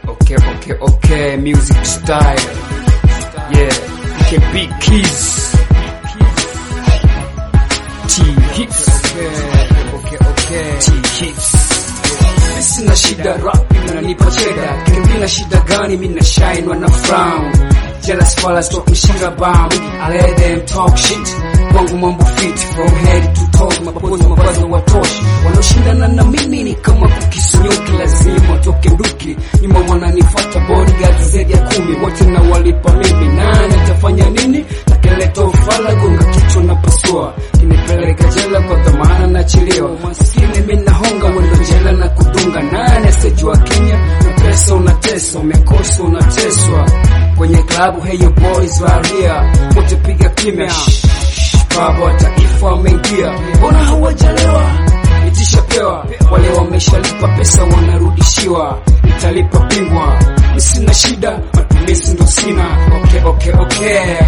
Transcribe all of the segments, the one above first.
Okay, okay, okay, music style. Yeah, you can beat keys. T hits. Okay, okay, okay. T hits. Sina shida rap inanipa cheda Kingina shida gani mina shine wana frown Jealous fellas talking shit about me I let them talk shit Kwangu mambo fit from head to toe Mapozi mavazi watoshi Wanaoshindana na mimi ni kama kukisunyuki Lazima toke nduki Nyuma wananifuata bodyguard zaidi ya kumi Wote na walipa mimi Nani atafanya nini? Takeleta ufala gonga kichwa na pasua Kinipeleka jela kwa dhamana na chilio Maskini mimi nahonga wendo jela na kudunga Nani asijua Kenya na pesa unatesa Umekosa unateswa Kwenye klabu hey yo boys varia Wote piga kimya Shh, shh, Baba wa taifa ameingia Mbona hawajalewa Itishapewa Wale wameshalipa pesa wanarudishiwa Nitalipa bingwa Mi sina shida Matumizi ndo sina Okay okay okay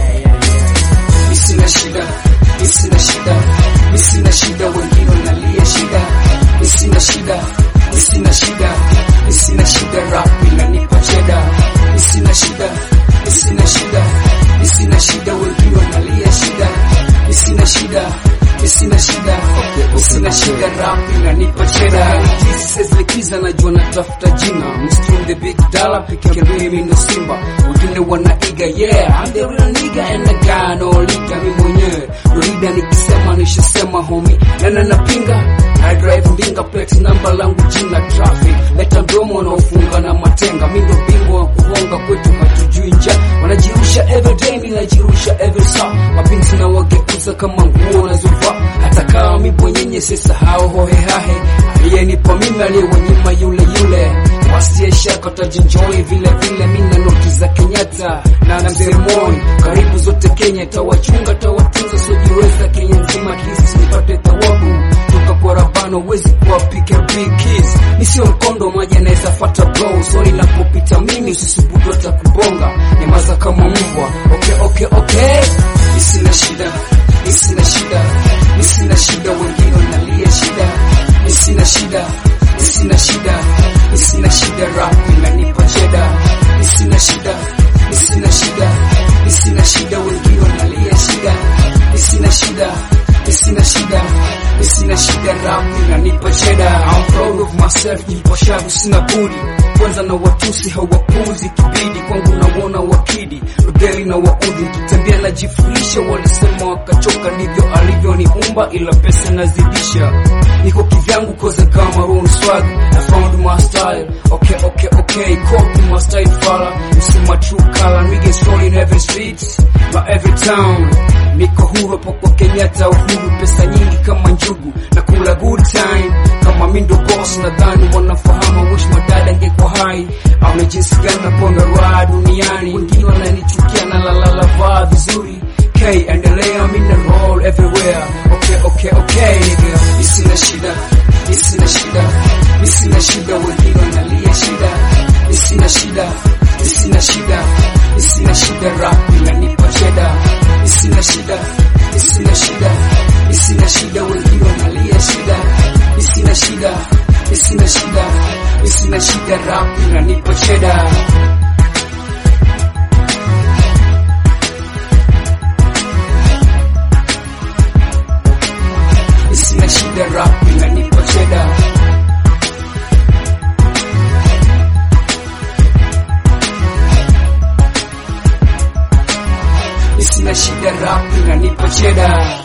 Mi sina shida, mi sina shida, mi sina shida, wengine wanalia shida. Mi sina shida, mi sina shida, mi sina shida, rap inanipa cheda. Mi sina shida, mi sina shida, mi sina shida, wengine wanalia shida. Mi sina shida, mi sina shida, mi sina shida, rap inanipa cheda. Jesus likiza najua natafuta jina. Mstring the big dollar, pick up mimi ndo Simba. Wengine wanaiga, yeah, I'm the real nigga and the guy no leader, mi mwenyewe ndo leader nikisema nishasema homie, nana napinga I drive ndinga plate namba langu jina traffic, leta mdomo wanaofunga na matenga, mi ndo bingwa wa kuhonga kwetu hatujui nja, wanajirusha everyday, mi najirusha every saa, mapinzi na wageuza kama nguo nazovaa, hata kama mi bwenyenye sisahau hohehahe, aliyenipa mimi aliyewanyima yule yule Wasie shaka tajinjoi vile vile, mina noti za Kenyatta na na mzee Moi, karibu zote Kenya, tawachunga tawatunza, sojiweza Kenya nzima, kisi nipate thawabu toka kwa Rabano, wezi kuwapiga big keys. Mi sio mkondo, maji anaweza fata blow, sori napopita mimi, usisubutu hata kubonga, nyamaza kama mbwa. Okay, okay, okay, mi sina shida, mi sina shida, mi sina shida, wengine wanalia shida, mi sina shida, mi sina shida, mi sina shida, rap inanipa cheda, mi sina shida, mi sina shida, mi sina shida, wengine wanalia shida, mi sina shida, mi sina shida, mi sina shida, rap inanipa cheda. I'm proud of myself, nipo shavu, sina budi kwanza na watusi hawapuzi kibidi kwangu naona wakidi udheli na waudhi nikitembea najifulisha walisema wakachoka ndivyo alivyoniumba ila pesa nazidisha niko kivyangu koza kama roon swag I found my style okay okay okay copy my style fala you see my true color niggas rolling every street my every town niko huru hapo kwa Kenyatta uhuru pesa nyingi kama njugu na kula good time kama mi ndo boss nadhani wanafahamu wish madada angekuwa hai ame jinsi gani naponga raha duniani wengine wananichukia na lalala vaa vizuri K endelea mi na roll everywhere okay okay okay nigga mi sina shida mi sina shida mi sina shida wengine wanalia shida mi sina shida mi sina shida mi sina shida rap inanipa cheda mi sina shida mi sina shida mi sina shida wengine wanalia shida mi sina shida mi sina shida mi sina shida rap inanipa cheda mi sina shida rap inanipa cheda mi sina shida rap inanipa cheda